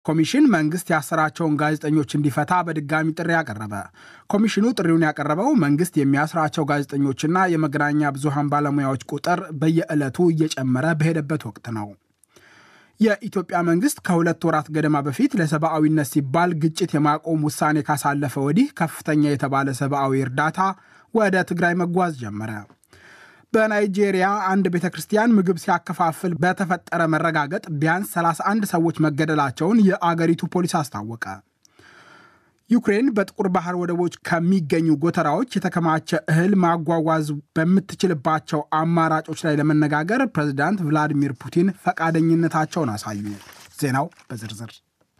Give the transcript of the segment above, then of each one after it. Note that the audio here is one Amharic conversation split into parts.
ኮሚሽን መንግስት ያሰራቸውን ጋዜጠኞች እንዲፈታ በድጋሚ ጥሪ ያቀረበ። ኮሚሽኑ ጥሪውን ያቀረበው መንግስት የሚያስራቸው ጋዜጠኞችና የመገናኛ ብዙሃን ባለሙያዎች ቁጥር በየዕለቱ እየጨመረ በሄደበት ወቅት ነው። የኢትዮጵያ መንግስት ከሁለት ወራት ገደማ በፊት ለሰብአዊነት ሲባል ግጭት የማቆም ውሳኔ ካሳለፈ ወዲህ ከፍተኛ የተባለ ሰብአዊ እርዳታ ወደ ትግራይ መጓዝ ጀመረ። በናይጄሪያ አንድ ቤተ ክርስቲያን ምግብ ሲያከፋፍል በተፈጠረ መረጋገጥ ቢያንስ 31 ሰዎች መገደላቸውን የአገሪቱ ፖሊስ አስታወቀ። ዩክሬን በጥቁር ባህር ወደቦች ከሚገኙ ጎተራዎች የተከማቸ እህል ማጓጓዝ በምትችልባቸው አማራጮች ላይ ለመነጋገር ፕሬዚዳንት ቭላዲሚር ፑቲን ፈቃደኝነታቸውን አሳዩ። ዜናው በዝርዝር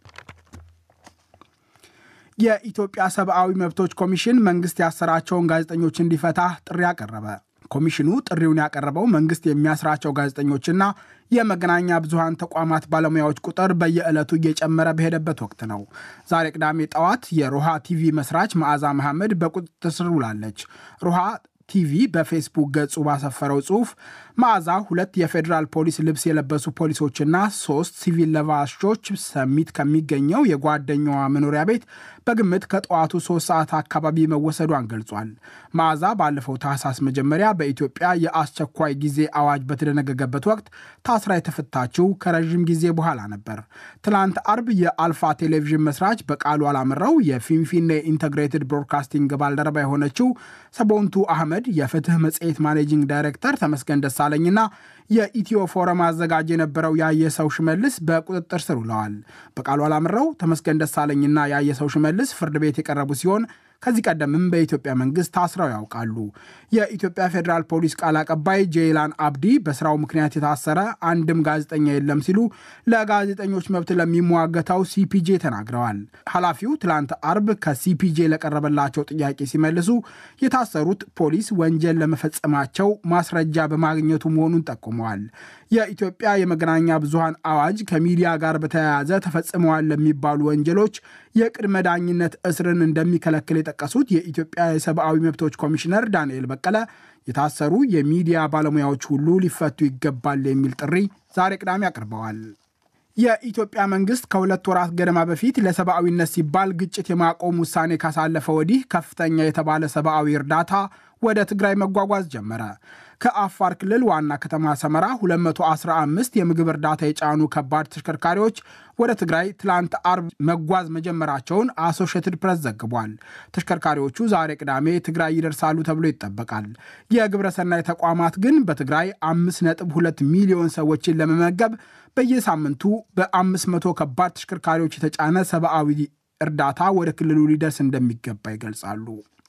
የኢትዮጵያ ሰብአዊ መብቶች ኮሚሽን መንግስት ያሰራቸውን ጋዜጠኞች እንዲፈታ ጥሪ አቀረበ። ኮሚሽኑ ጥሪውን ያቀረበው መንግስት የሚያስራቸው ጋዜጠኞችና የመገናኛ ብዙሃን ተቋማት ባለሙያዎች ቁጥር በየዕለቱ እየጨመረ በሄደበት ወቅት ነው። ዛሬ ቅዳሜ ጠዋት የሮሃ ቲቪ መስራች መዓዛ መሐመድ በቁጥጥር ስር ውላለች። ሮሃ ቲቪ በፌስቡክ ገጹ ባሰፈረው ጽሑፍ መዓዛ ሁለት የፌዴራል ፖሊስ ልብስ የለበሱ ፖሊሶችና ሶስት ሲቪል ለባሾች ሰሚት ከሚገኘው የጓደኛዋ መኖሪያ ቤት በግምት ከጠዋቱ ሶስት ሰዓት አካባቢ መወሰዷን ገልጿል። መዓዛ ባለፈው ታህሳስ መጀመሪያ በኢትዮጵያ የአስቸኳይ ጊዜ አዋጅ በተደነገገበት ወቅት ታስራ የተፈታችው ከረዥም ጊዜ በኋላ ነበር። ትናንት አርብ የአልፋ ቴሌቪዥን መስራች በቃሉ አላምረው የፊንፊኔ ኢንተግሬትድ ብሮድካስቲንግ ባልደረባ የሆነችው ሰቦንቱ አህመድ የፍትህ መጽሔት ማኔጂንግ ዳይሬክተር ተመስገን ደሳለኝና የኢትዮ ፎረም አዘጋጅ የነበረው ያየሰው ሽመልስ በቁጥጥር ስር ውለዋል። በቃሉ አላምረው፣ ተመስገን ደሳለኝና ያየሰው ሽመልስ ፍርድ ቤት የቀረቡ ሲሆን ከዚህ ቀደምም በኢትዮጵያ መንግስት ታስረው ያውቃሉ። የኢትዮጵያ ፌዴራል ፖሊስ ቃል አቀባይ ጄይላን አብዲ በስራው ምክንያት የታሰረ አንድም ጋዜጠኛ የለም ሲሉ ለጋዜጠኞች መብት ለሚሟገተው ሲፒጄ ተናግረዋል። ኃላፊው ትላንት አርብ ከሲፒጄ ለቀረበላቸው ጥያቄ ሲመልሱ የታሰሩት ፖሊስ ወንጀል ለመፈጸማቸው ማስረጃ በማግኘቱ መሆኑን ጠቁመዋል። የኢትዮጵያ የመገናኛ ብዙሃን አዋጅ ከሚዲያ ጋር በተያያዘ ተፈጽመዋል ለሚባሉ ወንጀሎች የቅድመ ዳኝነት እስርን እንደሚከለክል የጠቀሱት የኢትዮጵያ የሰብአዊ መብቶች ኮሚሽነር ዳንኤል በቀለ የታሰሩ የሚዲያ ባለሙያዎች ሁሉ ሊፈቱ ይገባል የሚል ጥሪ ዛሬ ቅዳሜ አቅርበዋል። የኢትዮጵያ መንግስት ከሁለት ወራት ገደማ በፊት ለሰብአዊነት ሲባል ግጭት የማቆም ውሳኔ ካሳለፈ ወዲህ ከፍተኛ የተባለ ሰብአዊ እርዳታ ወደ ትግራይ መጓጓዝ ጀመረ። ከአፋር ክልል ዋና ከተማ ሰመራ 215 የምግብ እርዳታ የጫኑ ከባድ ተሽከርካሪዎች ወደ ትግራይ ትላንት አርብ መጓዝ መጀመራቸውን አሶሽትድ ፕሬስ ዘግቧል። ተሽከርካሪዎቹ ዛሬ ቅዳሜ ትግራይ ይደርሳሉ ተብሎ ይጠበቃል። የግብረሰናይ ተቋማት ግን በትግራይ 5.2 ሚሊዮን ሰዎችን ለመመገብ በየሳምንቱ በ500 ከባድ ተሽከርካሪዎች የተጫነ ሰብአዊ እርዳታ ወደ ክልሉ ሊደርስ እንደሚገባ ይገልጻሉ።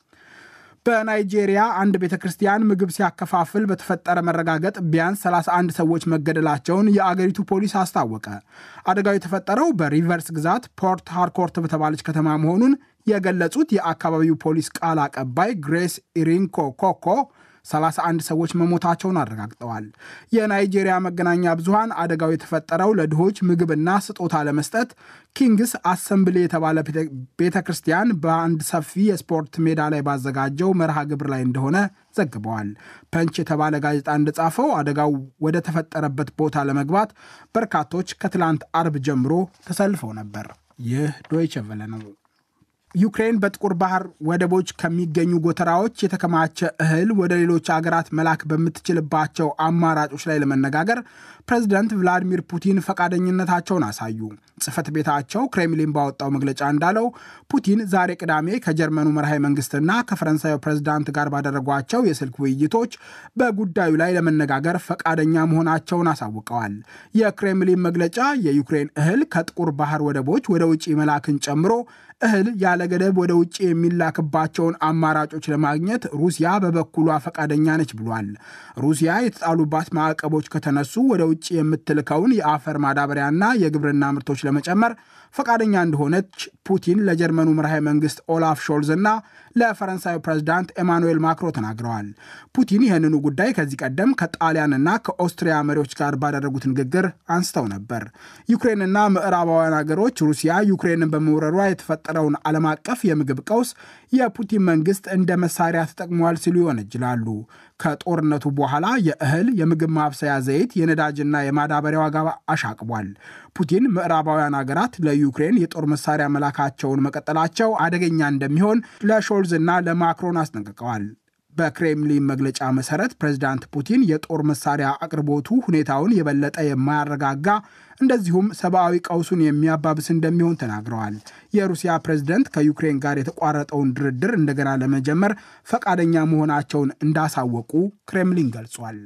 በናይጄሪያ አንድ ቤተ ክርስቲያን ምግብ ሲያከፋፍል በተፈጠረ መረጋገጥ ቢያንስ 31 ሰዎች መገደላቸውን የአገሪቱ ፖሊስ አስታወቀ። አደጋው የተፈጠረው በሪቨርስ ግዛት ፖርት ሃርኮርት በተባለች ከተማ መሆኑን የገለጹት የአካባቢው ፖሊስ ቃል አቀባይ ግሬስ ኢሪንኮ ኮኮ 31 ሰዎች መሞታቸውን አረጋግጠዋል። የናይጄሪያ መገናኛ ብዙሃን አደጋው የተፈጠረው ለድሆች ምግብና ስጦታ ለመስጠት ኪንግስ አሰምብሊ የተባለ ቤተ ክርስቲያን በአንድ ሰፊ የስፖርት ሜዳ ላይ ባዘጋጀው መርሃ ግብር ላይ እንደሆነ ዘግበዋል። ፐንች የተባለ ጋዜጣ እንደጻፈው አደጋው ወደ ተፈጠረበት ቦታ ለመግባት በርካቶች ከትላንት አርብ ጀምሮ ተሰልፈው ነበር። ይህ ዶይቸ ቨለ ነው። ዩክሬን በጥቁር ባህር ወደቦች ከሚገኙ ጎተራዎች የተከማቸ እህል ወደ ሌሎች አገራት መላክ በምትችልባቸው አማራጮች ላይ ለመነጋገር ፕሬዚደንት ቭላዲሚር ፑቲን ፈቃደኝነታቸውን አሳዩ። ጽህፈት ቤታቸው ክሬምሊን ባወጣው መግለጫ እንዳለው ፑቲን ዛሬ ቅዳሜ ከጀርመኑ መርሃዊ መንግስትና ከፈረንሳዩ ፕሬዚዳንት ጋር ባደረጓቸው የስልክ ውይይቶች በጉዳዩ ላይ ለመነጋገር ፈቃደኛ መሆናቸውን አሳውቀዋል። የክሬምሊን መግለጫ የዩክሬን እህል ከጥቁር ባህር ወደቦች ወደ ውጭ መላክን ጨምሮ እህል ያለ ገደብ ወደ ውጭ የሚላክባቸውን አማራጮች ለማግኘት ሩሲያ በበኩሏ ፈቃደኛ ነች ብሏል። ሩሲያ የተጣሉባት ማዕቀቦች ከተነሱ ወደ ውጭ የምትልከውን የአፈር ማዳበሪያና የግብርና ምርቶች ለመጨመር ፈቃደኛ እንደሆነች ፑቲን ለጀርመኑ መርሃዊ መንግስት ኦላፍ ሾልዝ እና ለፈረንሳዩ ፕሬዚዳንት ኤማኑኤል ማክሮ ተናግረዋል። ፑቲን ይህንኑ ጉዳይ ከዚህ ቀደም ከጣሊያንና ከኦስትሪያ መሪዎች ጋር ባደረጉት ንግግር አንስተው ነበር። ዩክሬንና ምዕራባውያን ሀገሮች ሩሲያ ዩክሬንን በመውረሯ የተፈጠረውን ዓለም አቀፍ የምግብ ቀውስ የፑቲን መንግስት እንደ መሳሪያ ተጠቅመዋል ሲሉ ይወነጅላሉ። ከጦርነቱ በኋላ የእህል፣ የምግብ ማብሰያ ዘይት፣ የነዳጅና የማዳበሪያ ዋጋ አሻቅቧል። ፑቲን ምዕራባውያን ሀገራት ለዩክሬን የጦር መሳሪያ መላካቸውን መቀጠላቸው አደገኛ እንደሚሆን ለሾልዝ እና ለማክሮን አስጠንቅቀዋል። በክሬምሊን መግለጫ መሰረት ፕሬዚዳንት ፑቲን የጦር መሳሪያ አቅርቦቱ ሁኔታውን የበለጠ የማያረጋጋ እንደዚሁም ሰብአዊ ቀውሱን የሚያባብስ እንደሚሆን ተናግረዋል። የሩሲያ ፕሬዝደንት ከዩክሬን ጋር የተቋረጠውን ድርድር እንደገና ለመጀመር ፈቃደኛ መሆናቸውን እንዳሳወቁ ክሬምሊን ገልጿል።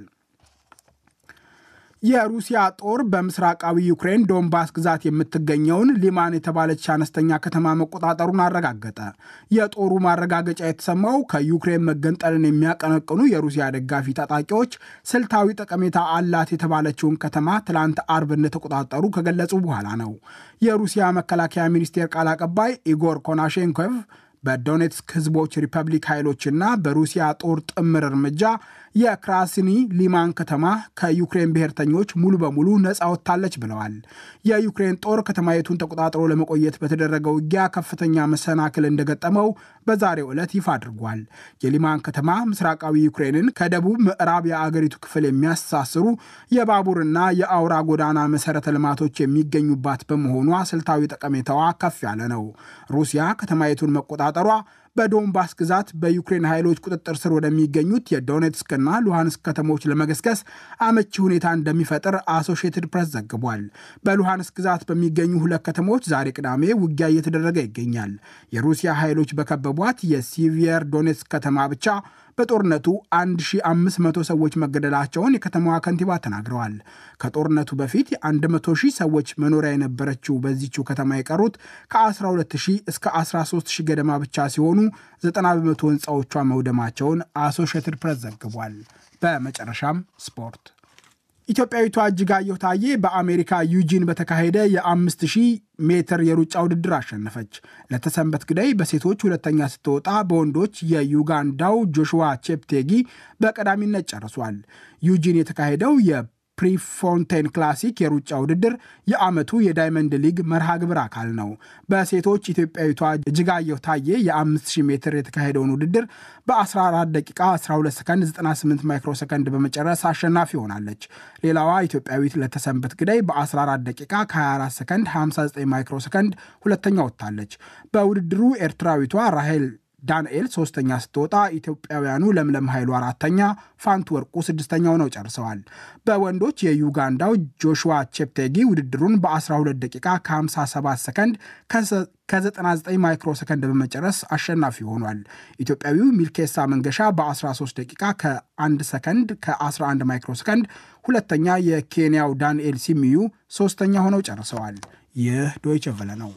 የሩሲያ ጦር በምስራቃዊ ዩክሬን ዶንባስ ግዛት የምትገኘውን ሊማን የተባለች አነስተኛ ከተማ መቆጣጠሩን አረጋገጠ። የጦሩ ማረጋገጫ የተሰማው ከዩክሬን መገንጠልን የሚያቀነቅኑ የሩሲያ ደጋፊ ታጣቂዎች ስልታዊ ጠቀሜታ አላት የተባለችውን ከተማ ትላንት አርብ እንደተቆጣጠሩ ከገለጹ በኋላ ነው። የሩሲያ መከላከያ ሚኒስቴር ቃል አቀባይ ኢጎር ኮናሼንኮቭ በዶኔትስክ ህዝቦች ሪፐብሊክ ኃይሎችና በሩሲያ ጦር ጥምር እርምጃ የክራስኒ ሊማን ከተማ ከዩክሬን ብሔርተኞች ሙሉ በሙሉ ነፃ ወጥታለች ብለዋል። የዩክሬን ጦር ከተማይቱን ተቆጣጥሮ ለመቆየት በተደረገው ውጊያ ከፍተኛ መሰናክል እንደገጠመው በዛሬው ዕለት ይፋ አድርጓል። የሊማን ከተማ ምስራቃዊ ዩክሬንን ከደቡብ ምዕራብ የአገሪቱ ክፍል የሚያስተሳስሩ የባቡርና የአውራ ጎዳና መሰረተ ልማቶች የሚገኙባት በመሆኗ ስልታዊ ጠቀሜታዋ ከፍ ያለ ነው። ሩሲያ ከተማይቱን መቆጣጠሯ በዶንባስ ግዛት በዩክሬን ኃይሎች ቁጥጥር ስር ወደሚገኙት የዶኔትስክና ሉሃንስክ ከተሞች ለመገስገስ አመቺ ሁኔታ እንደሚፈጥር አሶሺየትድ ፕሬስ ዘግቧል። በሉሃንስክ ግዛት በሚገኙ ሁለት ከተሞች ዛሬ ቅዳሜ ውጊያ እየተደረገ ይገኛል። የሩሲያ ኃይሎች በከበቧት የሲቪየር ዶኔትስክ ከተማ ብቻ በጦርነቱ 1500 ሰዎች መገደላቸውን የከተማዋ ከንቲባ ተናግረዋል። ከጦርነቱ በፊት የ100 ሺህ ሰዎች መኖሪያ የነበረችው በዚችው ከተማ የቀሩት ከ12000 እስከ 13000 ገደማ ብቻ ሲሆኑ 90 በመቶ ህንፃዎቿ መውደማቸውን አሶሺየትድ ፕሬስ ዘግቧል። በመጨረሻም ስፖርት ኢትዮጵያዊቷ እጅጋየሁ ታዬ በአሜሪካ ዩጂን በተካሄደ የ5000 ሜትር የሩጫ ውድድር አሸነፈች። ለተሰንበት ግዳይ በሴቶች ሁለተኛ ስትወጣ፣ በወንዶች የዩጋንዳው ጆሹዋ ቼፕቴጊ በቀዳሚነት ጨርሷል። ዩጂን የተካሄደው የፕሪፎንቴን ክላሲክ የሩጫ ውድድር የዓመቱ የዳይመንድ ሊግ መርሃ ግብር አካል ነው። በሴቶች ኢትዮጵያዊቷ እጅጋየሁ ታዬ የ5000 ሜትር የተካሄደውን ውድድር በ14 ደቂቃ 12 ሰከንድ 98 ማይክሮ ሰከንድ በመጨረስ አሸናፊ ሆናለች። ሌላዋ ኢትዮጵያዊት ለተሰንበት ግዳይ በ14 ደቂቃ ከ24 ሰከንድ 59 ማይክሮ ሰከንድ ሁለተኛ ወጥታለች። በውድድሩ ኤርትራዊቷ ራሄል ዳንኤል ሶስተኛ ስትወጣ ኢትዮጵያውያኑ ለምለም ኃይሉ አራተኛ፣ ፋንቱ ወርቁ ስድስተኛ ሆነው ጨርሰዋል። በወንዶች የዩጋንዳው ጆሹዋ ቼፕቴጊ ውድድሩን በ12 ደቂቃ ከ57 ሰከንድ ከ99 ማይክሮ ሰከንድ በመጨረስ አሸናፊ ሆኗል። ኢትዮጵያዊው ሚልኬሳ መንገሻ በ13 ደቂቃ ከ1 ሰከንድ ከ11 ማይክሮ ሰከንድ ሁለተኛ፣ የኬንያው ዳንኤል ሲሚዩ ሶስተኛ ሆነው ጨርሰዋል። ይህ ዶይቸ ቨለ ነው።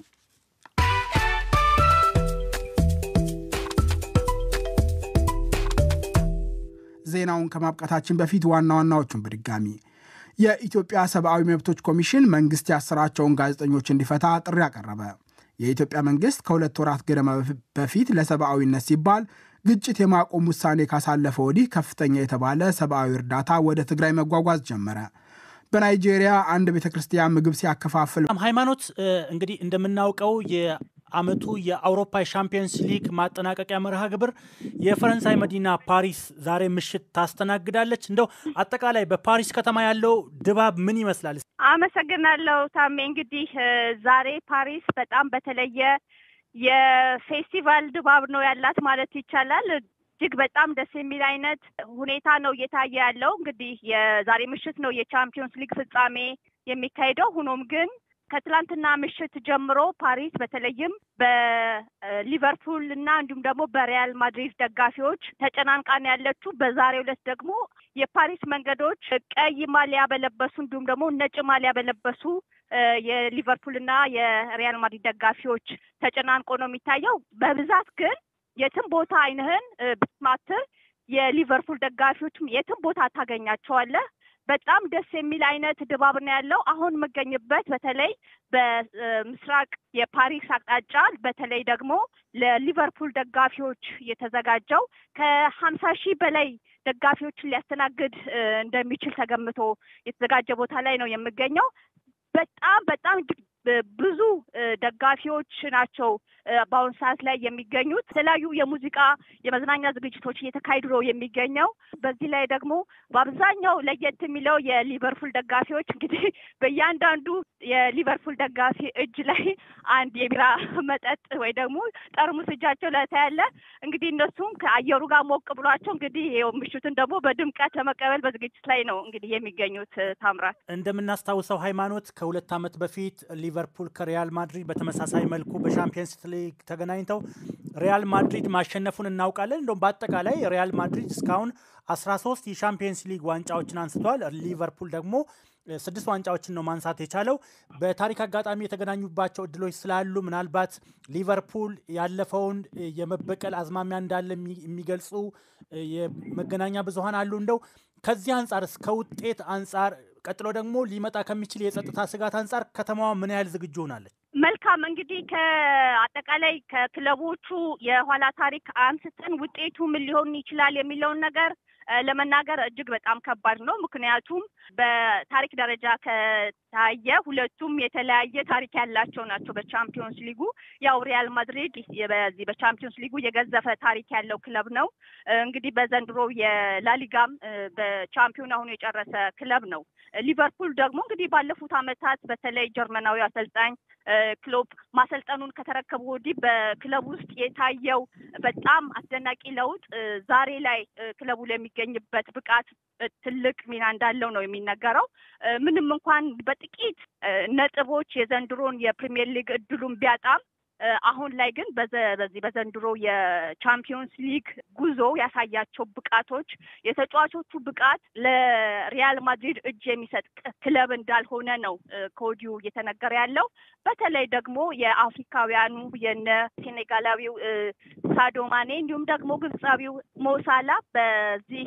ዜናውን ከማብቃታችን በፊት ዋና ዋናዎቹን በድጋሚ የኢትዮጵያ ሰብአዊ መብቶች ኮሚሽን መንግስት ያሰራቸውን ጋዜጠኞች እንዲፈታ ጥሪ አቀረበ። የኢትዮጵያ መንግስት ከሁለት ወራት ገደማ በፊት ለሰብአዊነት ሲባል ግጭት የማቆም ውሳኔ ካሳለፈ ወዲህ ከፍተኛ የተባለ ሰብአዊ እርዳታ ወደ ትግራይ መጓጓዝ ጀመረ። በናይጄሪያ አንድ ቤተ ክርስቲያን ምግብ ሲያከፋፍል ሃይማኖት እንግዲህ እንደምናውቀው አመቱ የአውሮፓ ሻምፒየንስ ሊግ ማጠናቀቂያ መርሃ ግብር የፈረንሳይ መዲና ፓሪስ ዛሬ ምሽት ታስተናግዳለች። እንደው አጠቃላይ በፓሪስ ከተማ ያለው ድባብ ምን ይመስላል? አመሰግናለሁ ታሜ። እንግዲህ ዛሬ ፓሪስ በጣም በተለየ የፌስቲቫል ድባብ ነው ያላት ማለት ይቻላል። እጅግ በጣም ደስ የሚል አይነት ሁኔታ ነው እየታየ ያለው። እንግዲህ የዛሬ ምሽት ነው የቻምፒዮንስ ሊግ ፍጻሜ የሚካሄደው። ሆኖም ግን ከትላንትና ምሽት ጀምሮ ፓሪስ በተለይም በሊቨርፑል እና እንዲሁም ደግሞ በሪያል ማድሪድ ደጋፊዎች ተጨናንቃን ያለችው። በዛሬው ዕለት ደግሞ የፓሪስ መንገዶች ቀይ ማሊያ በለበሱ እንዲሁም ደግሞ ነጭ ማሊያ በለበሱ የሊቨርፑል እና የሪያል ማድሪድ ደጋፊዎች ተጨናንቆ ነው የሚታየው። በብዛት ግን የትም ቦታ አይንህን ብትማትር የሊቨርፑል ደጋፊዎችም የትም ቦታ ታገኛቸዋለህ። በጣም ደስ የሚል አይነት ድባብ ነው ያለው። አሁን የምገኝበት በተለይ በምስራቅ የፓሪስ አቅጣጫ በተለይ ደግሞ ለሊቨርፑል ደጋፊዎች የተዘጋጀው ከሀምሳ ሺህ በላይ ደጋፊዎችን ሊያስተናግድ እንደሚችል ተገምቶ የተዘጋጀ ቦታ ላይ ነው የምገኘው። በጣም በጣም እጅግ ብዙ ደጋፊዎች ናቸው በአሁኑ ሰዓት ላይ የሚገኙት። የተለያዩ የሙዚቃ የመዝናኛ ዝግጅቶች እየተካሄዱ ነው የሚገኘው። በዚህ ላይ ደግሞ በአብዛኛው ለየት የሚለው የሊቨርፑል ደጋፊዎች እንግዲህ በእያንዳንዱ የሊቨርፑል ደጋፊ እጅ ላይ አንድ የቢራ መጠጥ ወይ ደግሞ ጠርሙስ እጃቸው ላይ ታያለ። እንግዲህ እነሱም ከአየሩ ጋር ሞቅ ብሏቸው እንግዲህ ይኸው ምሽቱን ደግሞ በድምቀት ለመቀበል በዝግጅት ላይ ነው እንግዲህ የሚገኙት። ታምራት እንደምናስታውሰው ሃይማኖት ከሁለት ዓመት በፊት ሊቨርፑል ከሪያል ማድሪድ በተመሳሳይ መልኩ በሻምፒየንስ ሊግ ተገናኝተው ሪያል ማድሪድ ማሸነፉን እናውቃለን። እንደውም በአጠቃላይ ሪያል ማድሪድ እስካሁን አስራ ሶስት የሻምፒየንስ ሊግ ዋንጫዎችን አንስተዋል። ሊቨርፑል ደግሞ ስድስት ዋንጫዎችን ነው ማንሳት የቻለው። በታሪክ አጋጣሚ የተገናኙባቸው እድሎች ስላሉ ምናልባት ሊቨርፑል ያለፈውን የመበቀል አዝማሚያ እንዳለ የሚገልጹ የመገናኛ ብዙኃን አሉ። እንደው ከዚህ አንጻር እስከ ውጤት አንጻር ቀጥሎ ደግሞ ሊመጣ ከሚችል የጸጥታ ስጋት አንጻር ከተማዋ ምን ያህል ዝግጁ ሆናለች? መልካም እንግዲህ ከአጠቃላይ ከክለቦቹ የኋላ ታሪክ አንስተን ውጤቱ ምን ሊሆን ይችላል የሚለውን ነገር ለመናገር እጅግ በጣም ከባድ ነው። ምክንያቱም በታሪክ ደረጃ ከታየ ሁለቱም የተለያየ ታሪክ ያላቸው ናቸው። በቻምፒዮንስ ሊጉ ያው ሪያል ማድሪድ በዚህ በቻምፒዮንስ ሊጉ የገዘፈ ታሪክ ያለው ክለብ ነው። እንግዲህ በዘንድሮ የላሊጋም በቻምፒዮን አሁኑ የጨረሰ ክለብ ነው። ሊቨርፑል ደግሞ እንግዲህ ባለፉት ዓመታት በተለይ ጀርመናዊ አሰልጣኝ ክሎፕ ማሰልጠኑን ከተረከቡ ወዲህ በክለብ ውስጥ የታየው በጣም አስደናቂ ለውጥ ዛሬ ላይ ክለቡ ለሚገኝበት ብቃት ትልቅ ሚና እንዳለው ነው የሚነገረው። ምንም እንኳን በጥቂት ነጥቦች የዘንድሮን የፕሪሚየር ሊግ እድሉን ቢያጣም አሁን ላይ ግን በዚህ በዘንድሮ የቻምፒዮንስ ሊግ ጉዞ ያሳያቸው ብቃቶች የተጫዋቾቹ ብቃት ለሪያል ማድሪድ እጅ የሚሰጥ ክለብ እንዳልሆነ ነው ከወዲሁ እየተነገረ ያለው። በተለይ ደግሞ የአፍሪካውያኑ የነ ሴኔጋላዊው ሳዶ ማኔ እንዲሁም ደግሞ ግብፃዊው ሞሳላ በዚህ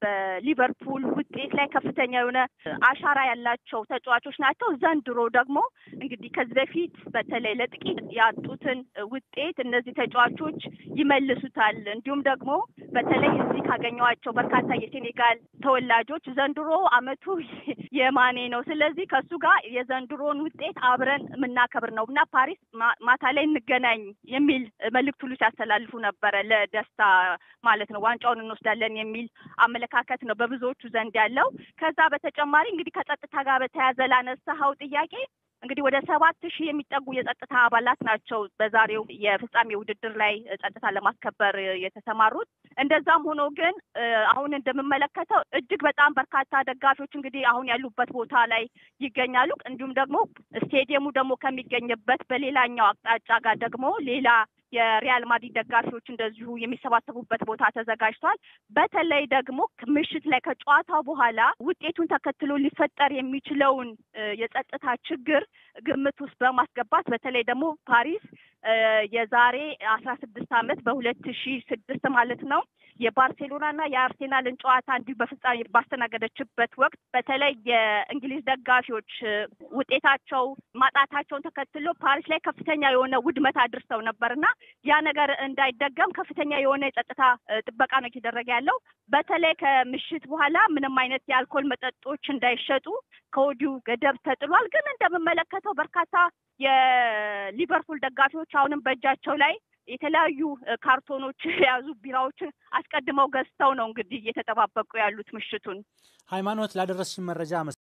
በሊቨርፑል ውጤት ላይ ከፍተኛ የሆነ አሻራ ያላቸው ተጫዋቾች ናቸው። ዘንድሮ ደግሞ እንግዲህ ከዚህ በፊት በተለይ ለጥቂት ያጡትን ውጤት እነዚህ ተጫዋቾች ይመልሱታል። እንዲሁም ደግሞ በተለይ እዚህ ካገኘኋቸው በርካታ የሴኔጋል ተወላጆች ዘንድሮ አመቱ የማኔ ነው። ስለዚህ ከእሱ ጋር የዘንድሮን ውጤት አብረን የምናከብር ነው እና ፓሪስ ማታ ላይ እንገናኝ የሚል መልእክት ሁሉ ሲያስተላልፉ ነበረ። ለደስታ ማለት ነው። ዋንጫውን እንወስዳለን የሚል አመለካከት ነው በብዙዎቹ ዘንድ ያለው። ከዛ በተጨማሪ እንግዲህ ከጸጥታ ጋር በተያያዘ ላነሳኸው ጥያቄ እንግዲህ ወደ ሰባት ሺህ የሚጠጉ የጸጥታ አባላት ናቸው በዛሬው የፍጻሜ ውድድር ላይ ጸጥታ ለማስከበር የተሰማሩት። እንደዛም ሆኖ ግን አሁን እንደምመለከተው እጅግ በጣም በርካታ ደጋፊዎች እንግዲህ አሁን ያሉበት ቦታ ላይ ይገኛሉ። እንዲሁም ደግሞ ስቴዲየሙ ደግሞ ከሚገኝበት በሌላኛው አቅጣጫ ጋር ደግሞ ሌላ የሪያል ማድሪድ ደጋፊዎች እንደዚሁ የሚሰባሰቡበት ቦታ ተዘጋጅቷል። በተለይ ደግሞ ምሽት ላይ ከጨዋታው በኋላ ውጤቱን ተከትሎ ሊፈጠር የሚችለውን የጸጥታ ችግር ግምት ውስጥ በማስገባት በተለይ ደግሞ ፓሪስ የዛሬ አስራ ስድስት ዓመት በሁለት ሺ ስድስት ማለት ነው የባርሴሎናና የአርሴናልን ጨዋታ እንዲሁ በፍጻሜ ባስተናገደችበት ወቅት በተለይ የእንግሊዝ ደጋፊዎች ውጤታቸው ማጣታቸውን ተከትሎ ፓሪስ ላይ ከፍተኛ የሆነ ውድመት አድርሰው ነበርና ያ ነገር እንዳይደገም ከፍተኛ የሆነ የጸጥታ ጥበቃ ነው እየተደረገ ያለው። በተለይ ከምሽት በኋላ ምንም አይነት የአልኮል መጠጦች እንዳይሸጡ ከወዲሁ ገደብ ተጥሏል። ግን እንደምመለከተው በርካታ የሊቨርፑል ደጋፊዎች አሁንም በእጃቸው ላይ የተለያዩ ካርቶኖች የያዙ ቢራዎችን አስቀድመው ገዝተው ነው እንግዲህ እየተጠባበቁ ያሉት ምሽቱን። ሃይማኖት ላደረስሽን መረጃ